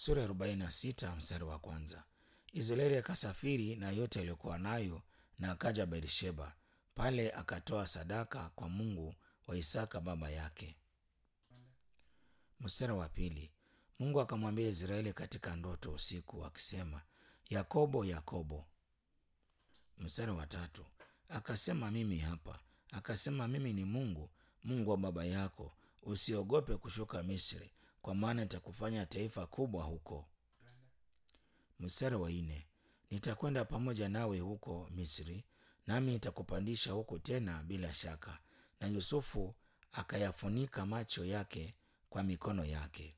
sura ya 46 mstari wa kwanza. Israeli akasafiri na yote aliyokuwa nayo na akaja Beersheba. Pale akatoa sadaka kwa Mungu wa Isaka baba yake. Mstari wa pili. Mungu akamwambia Israeli katika ndoto usiku akisema, Yakobo, Yakobo. Mstari wa tatu. Akasema, mimi hapa. Akasema, mimi ni Mungu, Mungu wa baba yako. Usiogope kushuka Misri, kwa maana nitakufanya taifa kubwa huko. Mstari wa nne. Nitakwenda pamoja nawe huko Misri, nami nitakupandisha huko tena bila shaka. Na Yusufu akayafunika macho yake kwa mikono yake.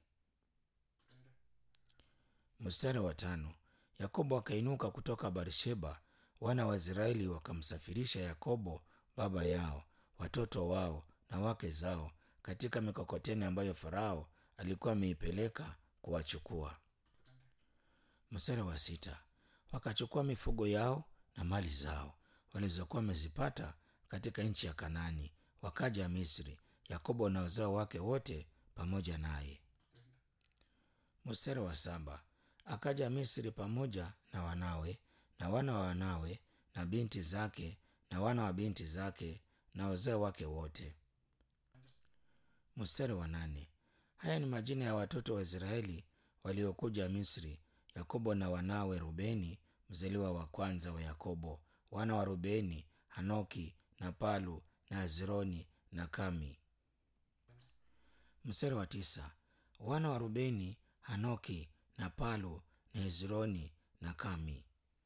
Mstari wa tano. Yakobo akainuka kutoka Barsheba, wana wa Israeli wakamsafirisha Yakobo baba yao, watoto wao na wake zao katika mikokoteni ambayo Farao alikuwa ameipeleka kuwachukua. Mstari wa sita. Wakachukua mifugo yao na mali zao walizokuwa wamezipata katika nchi ya Kanaani, wakaja Misri, Yakobo na wazao wake wote pamoja naye. Mstari wa saba. Akaja Misri pamoja na wanawe na wana wa wanawe na binti zake na wana wa binti zake na wazao wake wote. Mstari wa nane. Haya ni majina ya watoto wa Israeli waliokuja Misri, Yakobo na wanawe Rubeni, mzaliwa wa kwanza wa Yakobo, wana wa Rubeni, Hanoki na Palu na Hezroni na Kami. Mstari wa tisa. Wana wa Rubeni, Hanoki na Palu na Hezroni na Kami.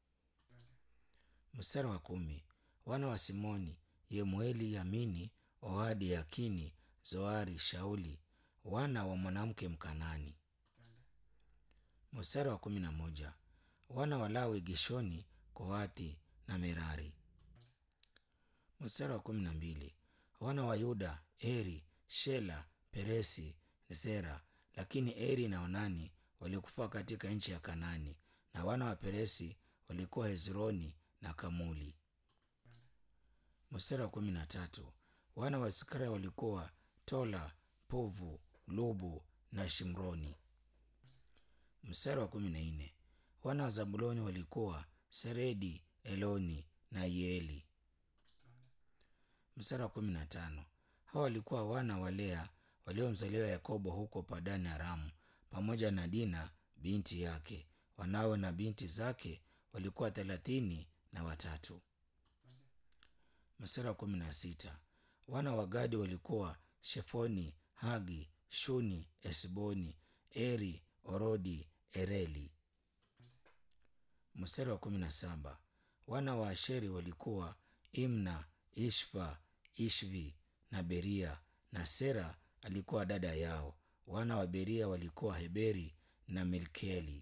Mstari wa kumi. Wana wa Simoni, Yemueli, Yamini, Ohadi, Yakini, Zoari, Shauli, wana wa mwanamke Mkanani. Mstari wa kumi na moja. Wana wa Lawi, Gishoni, Kohathi na Merari. Mstari wa kumi na mbili. Wana wa Yuda, Eri, Shela, Peresi, Zera. Lakini Eri na Onani walikufa katika nchi ya Kanani, na wana wa Peresi walikuwa Hezroni na Kamuli. Mstari wa kumi na tatu. Wana wa Iskari walikuwa Tola, Puvu, Lubu na Shimroni. Mstari wa kumi na nne. Wana wa Zabuloni walikuwa Seredi, Eloni na Yeeli. Mstari wa kumi na tano. Hawa walikuwa wana wa Lea waliomzaliwa Yakobo huko Padani Aramu, pamoja na Dina binti yake. Wanawe na binti zake walikuwa thelathini na watatu. Mstari wa kumi na sita. Wana wa Gadi walikuwa Shefoni, Hagi, Shuni, Esboni, Eri, Orodi, Ereli. Mstari wa kumi na saba. Wana wa Asheri walikuwa Imna, Ishva, Ishvi na Beria, na Sera alikuwa dada yao. Wana wa Beria walikuwa Heberi na Milkeli.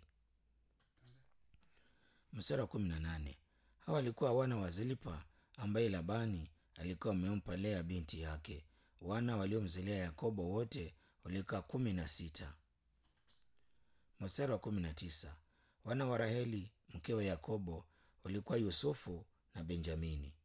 Mstari wa kumi na nane. Hawa walikuwa wana wa Zilpa ambaye Labani alikuwa amempa Lea binti yake. Wana waliomzalia Yakobo wote walikuwa kumi na sita. Mstari wa kumi na tisa. Wana wa Raheli mkewe Yakobo walikuwa Yusufu na Benjamini.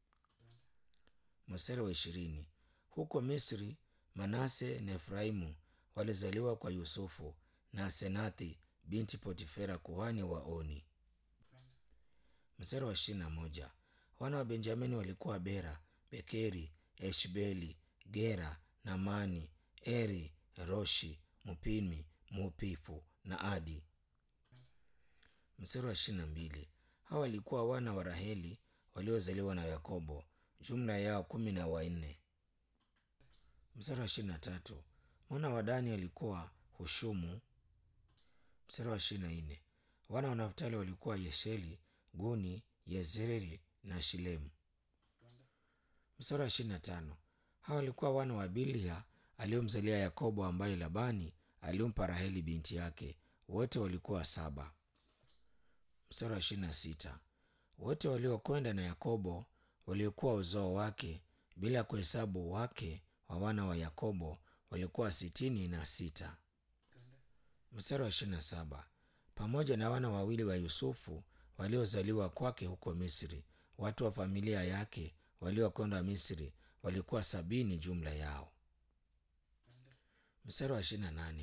Mstari wa ishirini. Huko Misri Manase na Efraimu walizaliwa kwa Yusufu na Senathi binti Potifera kuhani wa Oni. Mstari wa ishirini na moja. Wana wa Benjamini walikuwa Bera, Bekeri, Eshbeli, Gera, Namani, Eri, Roshi, Mupimi, Mupifu na Adi. Mstari wa ishirini na mbili. Hawa walikuwa wana wa Raheli waliozaliwa na Yakobo, jumla yao kumi na wanne. Mstari wa ishirini na tatu. Mwana wa Dani alikuwa Hushumu. Mstari wa ishirini na nne. Wana wa Naftali walikuwa Yesheli, Guni, Yezreeli na Shilemu. Mstari wa ishirini na tano. Hawa walikuwa wana wa Bilha aliyomzalia Yakobo, ambaye Labani alimpa Raheli binti yake. Wote walikuwa saba. Mstari wa ishirini na sita. Wote waliokwenda na Yakobo waliokuwa uzao wake bila kuhesabu wake wa wana wa Yakobo walikuwa sitini na sita. Mstari wa ishirini na saba. Pamoja na wana wawili wa Yusufu waliozaliwa kwake huko Misri, watu wa familia yake waliokwenda Misri walikuwa sabini jumla yao. Mstari wa ishirini na nane.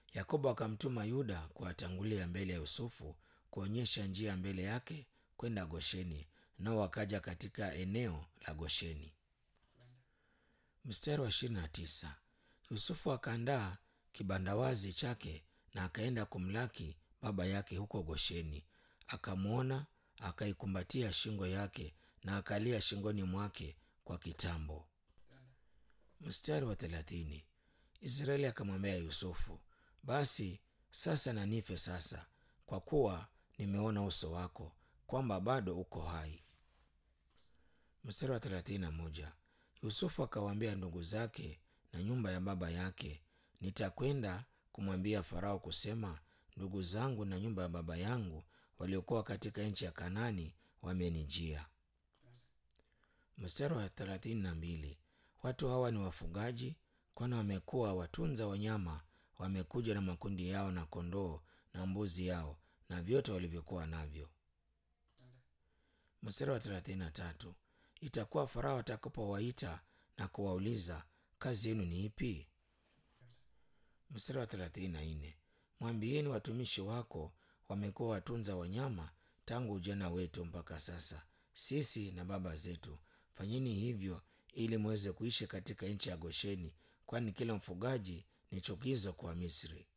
Yakobo akamtuma Yuda kuwatangulia mbele ya Yusufu kuonyesha njia mbele yake kwenda Gosheni, nao wakaja katika eneo la Gosheni. Mstari wa ishirini na tisa. Yusufu akaandaa kibandawazi chake na akaenda kumlaki baba yake huko Gosheni. Akamwona, akaikumbatia shingo yake na akalia shingoni mwake kwa kitambo. Mstari wa thelathini. Israeli akamwambia Yusufu, basi sasa na nife sasa, kwa kuwa nimeona uso wako kwamba bado uko hai. Mstari wa thelathini na moja. Yusufu akawaambia ndugu zake na nyumba ya baba yake, nitakwenda kumwambia Farao kusema, ndugu zangu na nyumba ya baba yangu waliokuwa katika nchi ya Kanani wamenijia. Mstari wa thelathini na mbili. Watu hawa ni wafugaji, kwani wamekuwa watunza wanyama, wamekuja na makundi yao na kondoo na mbuzi yao na vyote walivyokuwa navyo. Mstari wa thelathini na tatu. Itakuwa Farao atakapowaita na kuwauliza kazi yenu ni ipi? Mstari wa thelathini na nne. Mwambieni watumishi wako wamekuwa watunza wanyama tangu ujana wetu mpaka sasa, sisi na baba zetu. Fanyeni hivyo ili muweze kuishi katika nchi ya Gosheni, kwani kila mfugaji ni chukizo kwa Misri.